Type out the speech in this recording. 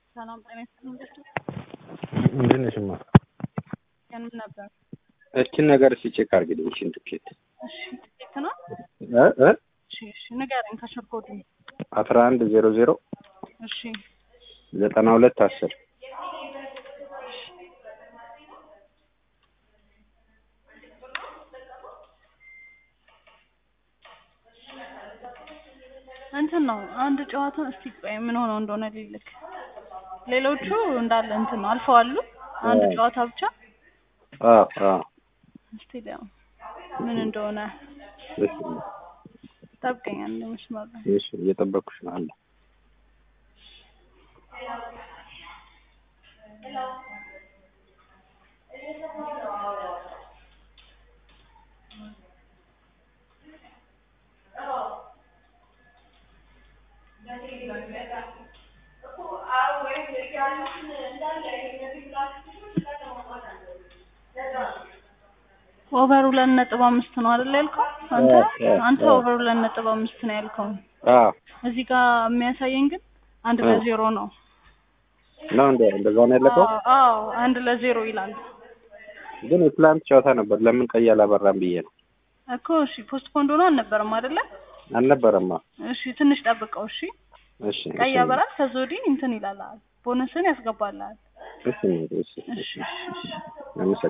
ሰላም ጤና ይስጥልኝ። እንዴት ነሽማ? ያንን ነበር። እችን ነገር እስኪ ቼክ አድርግልኝ። እችን ትኬት እሺ ትኬት ነው። እ እ እሺ እሺ ንገረኝ ከስር ኮዱ። አስራ አንድ ዜሮ ዜሮ እሺ ዘጠና ሁለት አስር እንትን ነው አንድ ጨዋታ እስቲ ቆይ ምን ሆነው እንደሆነ ሊልክ ሌሎቹ እንዳለ እንትን ነው አልፈዋሉ። አንድ አዎ። ጨዋታ ብቻ አዎ አዎ እስቲ ሊያው ምን እንደሆነ እሺ ጠብቀኝ አንድ መስመር ላይ እሺ እየጠበኩሽ ነው አለ ኦቨር ሁለት ነጥብ አምስት ነው አይደል ያልከው አንተ አዎ፣ አዎ፣ አንተ አዎ። ኦቨር ሁለት ነጥብ አምስት ነው ያልከው አዎ እዚህ ጋር የሚያሳየኝ ግን አንድ አዎ። ለዜሮ ነው ነው እንደ እንደዛ ነው ያለቀው። አዎ አዎ አንድ ለዜሮ ይላል ግን የትላንት ጨዋታ ነበር። ለምን ቀይ አላበራም ብዬ ነው። እኮ እሺ ፖስት ፖንድ ሆኖ አልነበረም አይደለ አልነበረማ። እሺ ትንሽ ጠብቀው እሺ እሺ ቀይ እሺ ያበራል ከዛ ወዲህ እንትን ይላል ቦነስን ያስገባልሃል እሺ እሺ እሺ እሺ እሺ አመሰግናለሁ።